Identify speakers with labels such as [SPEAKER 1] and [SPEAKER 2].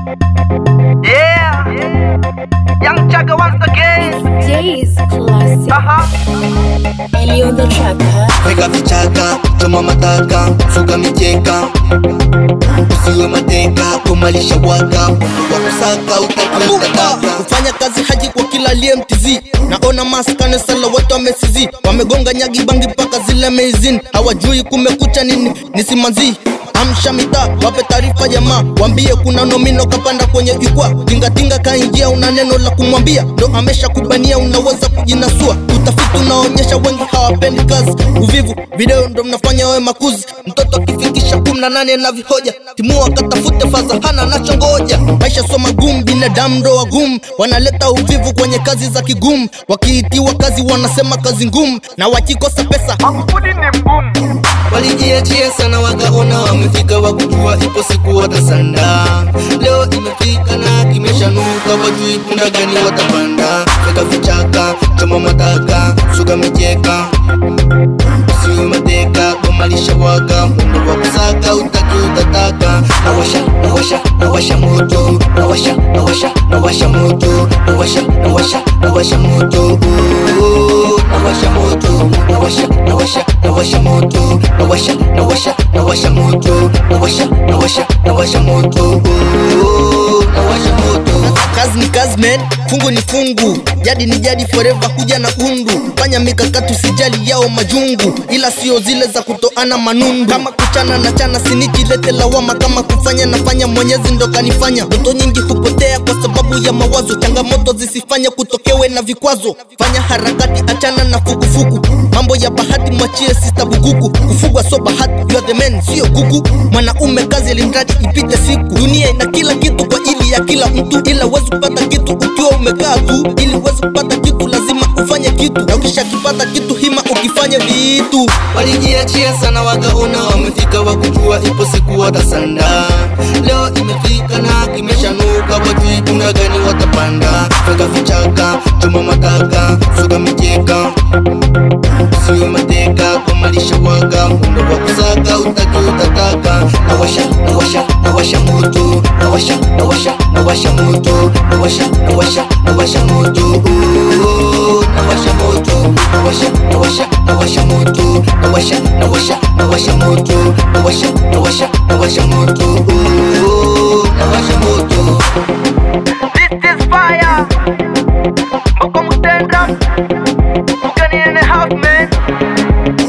[SPEAKER 1] Yeah, Young Chaka once again.
[SPEAKER 2] Jay's classic.
[SPEAKER 1] Uh-huh.
[SPEAKER 2] Ellie on the track, huh?
[SPEAKER 3] Weka vichaka, choma mataka, suka mikeka Usiwe mateka, kumalisha waka Wa kusaka utakuitataka Kufanya kazi haji kwa kila aliye MTZ Naona maskane sala watu wamesizi Wamegonga nyagi bangi mpaka zile meizin Hawajui kumekucha nini, nisimanzi Amsha mitaa, wape taarifa jamaa Wambie kuna nomino kapanda kwenye jukwaa Tingatinga kaingia una neno la kumwambia Ndo amesha kubania unaweza kujinasua Utafiti unaonyesha wengi hawapendi kazi Uvivu, video ndo mnafanya wewe makuzi Mtoto akifikisha kumi na nane na vihoja Timua katafute faza hana nachongoja Maisha sio magumu, binadamu ndo wagumu Wanaleta uvivu kwenye kazi za kigumu Wakiitiwa kazi wanasema kazi ngumu Na wakikosa pesa
[SPEAKER 1] Makufuli ni mgumu.
[SPEAKER 3] walijiachia sana wakaona wamefika wakujua ipo siku watasanda leo imefika na kimeshanuka wajui punda gani watapanda fika vichaka choma mataka suka micheka usiwe mateka komalisha waka mundo wa kusaka utaki utataka nawasha nawasha nawasha moto nawasha nawasha nawasha moto nawasha nawasha nawasha moto Oh, nawasha moto nawasha nawasha nawasha moto nawasha nawasha nawasha moto nawasha nawasha nawasha moto Oh, nawasha moto kazi ni kazi man fungu ni fungu jadi ni jadi forever kuja na undu fanya mikakati usijali yao majungu ila sio zile za kutoana manundu kama kuchana na chana sinijilete lawama kama kufanya nafanya mwenyezi ndo kanifanya ndoto nyingi hupotea kwa sababu ya mawazo changamoto zisifanye kutokewe na vikwazo fanya harakati achana na fukufuku mambo ya bahati mwachie sista bukuku kufugwa so bahati you are the man sio kuku mwanaume kazi elimradi ipite siku dunia ina kila kitu kwa ajili ya kila mtu ila uwezi kupata kitu ukiwa umekaa tu ili uwezi kupata kitu lazima ufanye kitu na ukishakipata kitu hima ukifanya vitu walijiachia sana wakaona wamefika wakujua ipo siku watasanda leo imefika na kimeshanuka wajui kuna gani watapanda fika vichaka choma mataka suka micheka usiwe mateka kumalisha waga mundo wa kusaka utaki utataka nawasha nawasha nawasha moto nawasha nawasha nawasha moto nawasha nawasha nawasha moto Oh, nawasha moto nawasha nawasha nawasha moto nawasha nawasha nawasha moto nawasha nawasha nawasha moto Oh, nawasha moto
[SPEAKER 1] This is fire. Mboko mutenda. Mugani in the house, man.